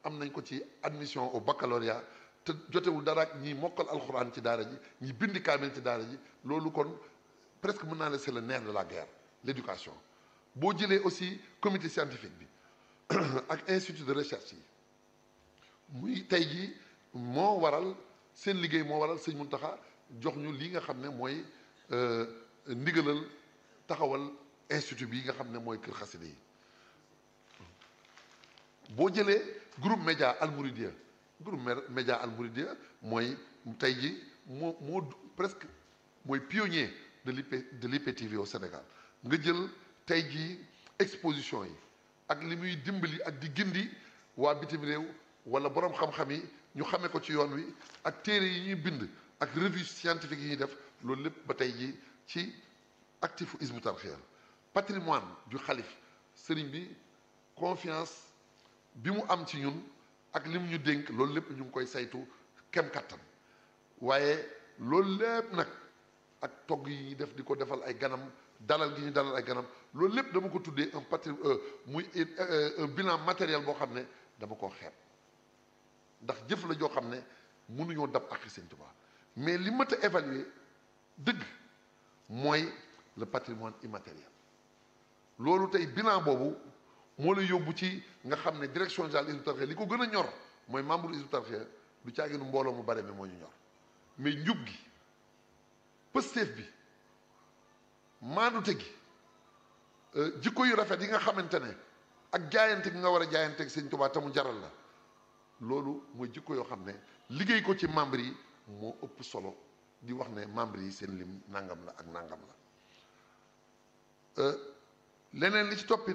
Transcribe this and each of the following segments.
am nañ ko ci admission au baccalauréat te jotewul dara ak ñi mokkal alxuraan ci daara ji ñi bindi kaamil ci daara ji loolu kon presque mën naa ne c'est le nerf de la guerre l'éducation boo jëlee aussi comité scientifique bi ak institut de recherche yi muy tey jii moo waral seen liggéey moo waral sëñ Muntaxa jox ñu lii nga xam ne mooy ndigalal taxawal institut bi nga xam ne mooy kër xaside yi boo jëlee groupe média almouridia groupe média almouridia mooy tey ji moo moo presque mooy pionnier de l'IP de l'IPTV au Sénégal nga jël tey jii exposition yi ak li muy dimbali ak di gindi waa bitim réew wala boroom xam-xam yi ñu xamee ko ci yoon wi ak téere yi ñuy bind ak revue scientifique yi ñuy def loolu lépp ba tey jii ci actifu Hizbut Tarqiyyah patrimoine du xalif sëriñ bi confiance bi mu am ci ñun ak li mu ñu dénk loolu lépp ñu ngi koy saytu kem kattan waaye loolu lépp nag ak togg yi ñuy def di ko defal ay ganam dalal gi ñu dalal ay ganam loolu lépp dama ko tuddee un patri muy un bilan matériel boo xam ne dama koo xeeb ndax jëf la joo xam ne mënuñoo dab ak Sëñ Tuubaa mais li mat a évaluer dëgg mooy le patrimoine immatériel loolu tey bilan boobu moo la yóbbu ci nga xam ne direction générale Hizbut Tarqiyyah li ko gën a ñor mooy membre Hizbut Tarqiyyah du caaginu mbooloo mu bare mi moo ñu ñor mais njub gi pësteef bi maandute gi jikko yu rafet yi nga xamante ne ak jaayante gi nga war a jaayante ak Sëñ Tuubaa te mu jaral la loolu mooy jikko yoo xam ne liggéey ko ci membre yi moo ëpp solo di wax ne membre yi seen lim nangam la ak nangam la leneen li ci toppit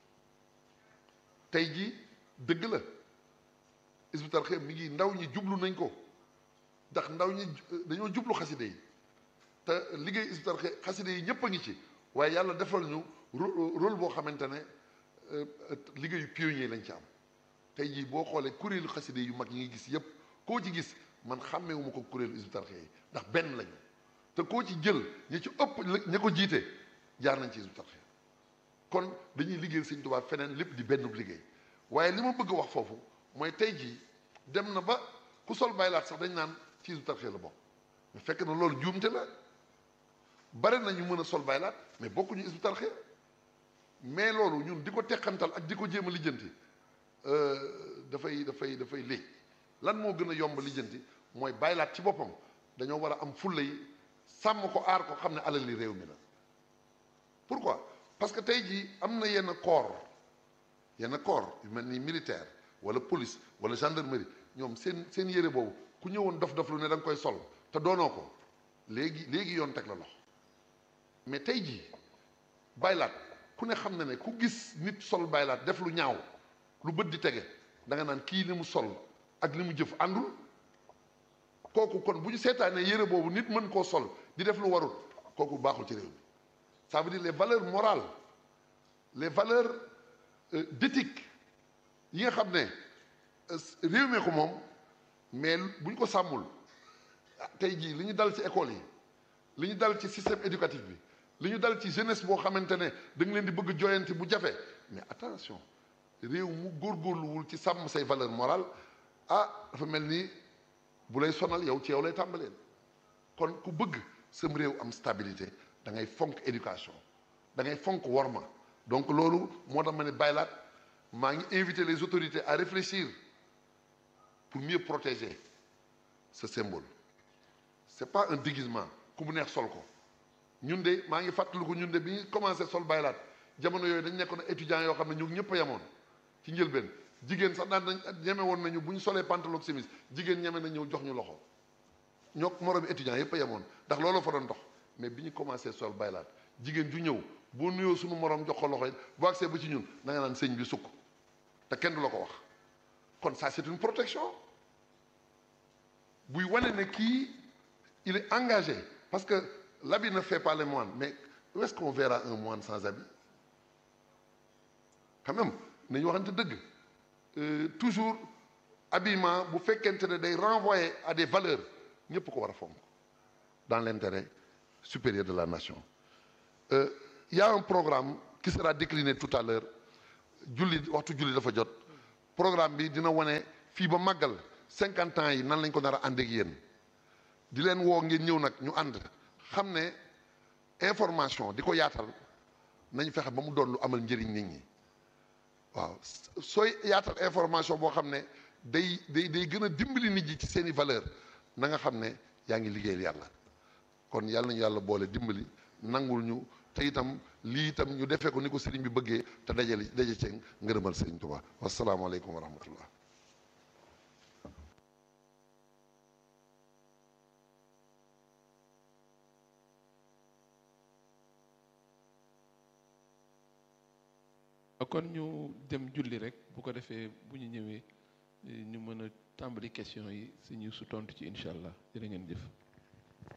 tey jii dëgg la Hizbut Tarqiyyah mi ngi ndaw ñi jublu nañ ko ndax ndaw ñi dañoo jublu xaside yi te liggéey Hizbut Tarqiyyah xaside yi ñëpp a ngi ci waaye yàlla defal ñu rôle boo xamante ne liggéeyu pionnier lañ ci am tey jii boo xoolee kuréelu xaside yu mag yi ngi gis yëpp koo ci gis man xàmmeewuma ko kuréelu Hizbut Tarqiyyah yi ndax benn lañu te koo ci jël ñi ci ëpp ña ko jiite jaar nañ ci Hizbut Tarqiyyah kon dañuy liggéeyal Sëñ Tuubaa feneen lépp di benn liggéey waaye li ma bëgg a wax foofu mooy tey jii dem na ba ku sol baylaat sax dañ naan ci Hizbut Tarqiyyah la bokk mais fekk na loolu juumte la bare nañu mën a sol baylaat mais bokkuñu Hizbut Tarqiyyah mais loolu ñun di ko teqantal ak di ko jéem a lijjanti dafay dafay dafay léeg lan moo gën a yomb lijjanti mooy baylaat ci boppam dañoo war a am fulla yi sàmm ko aar ko xam ne alal li réew mi la pourquoi parce que tey jii am na yenn corps yenn corps yu mel ni militaire wala police wala gendarmerie ñoom seen seen yére boobu ku ñëwoon dof dof lu ne da nga koy sol te doonoo ko léegi léegi yoon teg la loxo mais tey jii baylaat ku ne xam na ne ku gis nit sol baylaat def lu ñaaw lu bët di tege da nga naan kii li mu sol ak li mu jëf àndul kooku kon bu ñu seetaanee yére boobu nit mën koo sol di def lu warul kooku baaxul ci réew mi ça veut dire les valeurs morales les valeurs d'éthique yi nga xam ne réew mi ko moom mais bu ñu ko sàmmul tey jii li ñu dal ci école yi li ñu dal ci système éducatif bi li ñu dal ci jeunesse boo xamante ne da nga leen di bëgg joyanti bu jafe mais attention réew mu góorgóorluwul ci sàmm say valeur morale ah dafa mel ni bu lay sonal yow ci yow lay tàmbaleen kon ku bëgg sam réew am stabilité da ngay fonk éducation da ngay fonk worma donc loolu moo tax ma ne baylaat maa ngi inviter les autorités à réfléchir pour mieux protéger ce symbole c'est pas un déguisement ku mu neex sol ko ñun de maa ngi fàttaliku ñun de bi ñu commencé sol baylaat jamono yooyu dañ nekkoon étudiants yoo xam ne ñu ñëpp a yemoon ci njëlbeen jigéen sax daan nañ ñeme woon nañu bu ñu solee pantalon chemise jigéen ñeme na ñëw jox ñu loxo ñoo moromi étudiants yëpp a yemoon ndax loolu fa doon dox mais bi ñu commencé sol baylaat jigéen ju ñëw boo nuyoo suñu morom jox ko loxo it boo agsee ba ci ñun da nga naan sëñ bi sukk te kenn du la ko wax kon ça c'est une protection buy wane ne kii il est engagé parce que l'habit ne fait pas les moines mais où est-ce qu'on verra un moine sans habit quand même nañu waxante dëgg toujours habillement bu fekkente ne day renvoyer à des valeurs ñëpp ko war a fonk dans l'intérêt supérieur de la nation euh, il y a un programme qui sera décliné tout à l'heure julli waxtu julli dafa jot programme bi dina wane fii ba màggal cinquante ans yi nan lañ ko nar a ànd ak yéen di leen woo ngeen ñëw nag ñu ànd xam ne information di ko yaatal nañ fexe ba mu doon lu amal njëriñ nit ñi waaw sooy yaatal information boo xam ne day day day gën a dimbali nit ñi ci seeni valeur na nga xam ne yaa ngi liggéeyal yàlla kon yàlla nañu yàlla boole dimbali nangul ñu te itam lii itam ñu defee ko ni ko sëriñ bi bëggee te dajale daje cee ngërëmal sëriñ Tuubaa wasalaamaaleykum wa rahmatullah kon ñu dem julli rek bu ko defee bu ñu ñëwee ñu mën a tàmbali question yi si ñu su tontu ci incha allah jërë ngeen jëf